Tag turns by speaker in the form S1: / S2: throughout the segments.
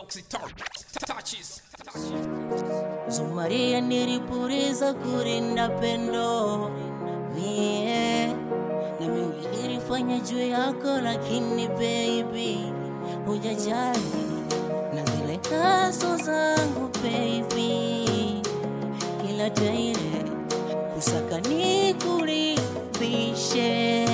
S1: touches.
S2: Zumaria nilipuriza kurinda pendo mie na mingi nilifanya juu yako, lakini baby hujajali na zile kaso zangu baby, kila daire kusaka nikuribishe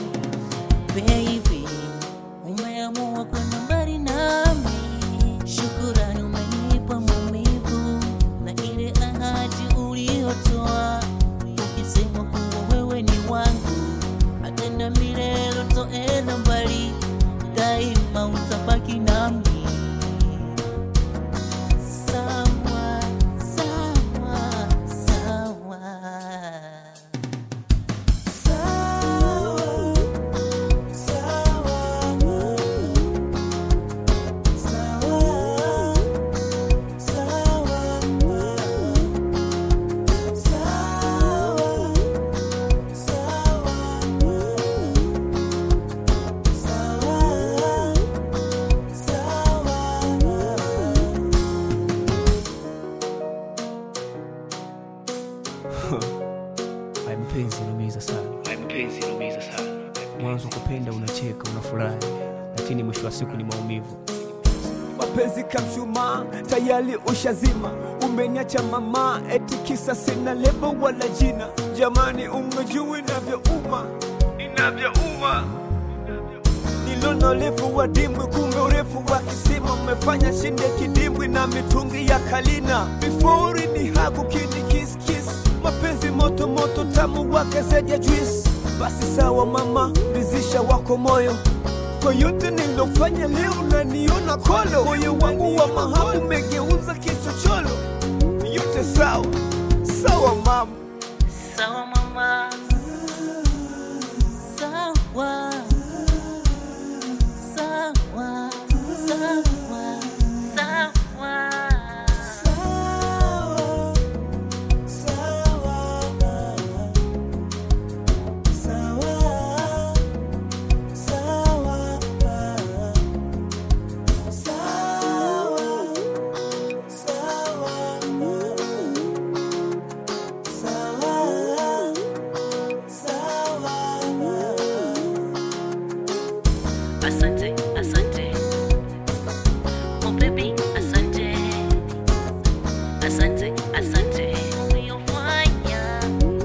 S2: baby, umeamua kwenda mbali nami, shukurani umenipa maumivu na ile ahadi uliyotoa ukisema kuwa wewe ni wangu, atenda milele toenda mbali, daima utabaki nami. Sawa, sawa, sawa.
S3: Haya mpenzi inaumiza sana.
S4: mpenzi inaumiza sana
S3: Mwanzo kupenda unacheka unafurahi, lakini mwisho wa siku ni maumivu.
S5: mapenzi kamshumaa tayari ushazima umeniacha mama eti kisa sina lebo wala jina jamani umejua inavyouma inavyouma nilona urefu wa dimbwi kumbe urefu wa kisima umefanya shinde kidimbwi na mitungi ya kalina before ni haku kini kiss kiss mapenzi moto moto tamu wake zeja juice basi sawa mama rizisha wako moyo kwa yote nilofanya leo naniona kolo moyo wangu wa mahabu umegeuza kichocholo yote sawa sawa mama
S2: Sawa mama, sawa, sawa, sawa, sawa. Asante, asante. Oh baby, asante. Asante, asante. Uliyofanya.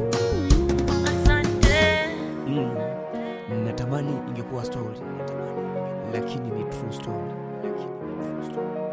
S2: Asante.
S3: Mm. Natamani ingekuwa story, lakini ni true story. Lakini ni true story.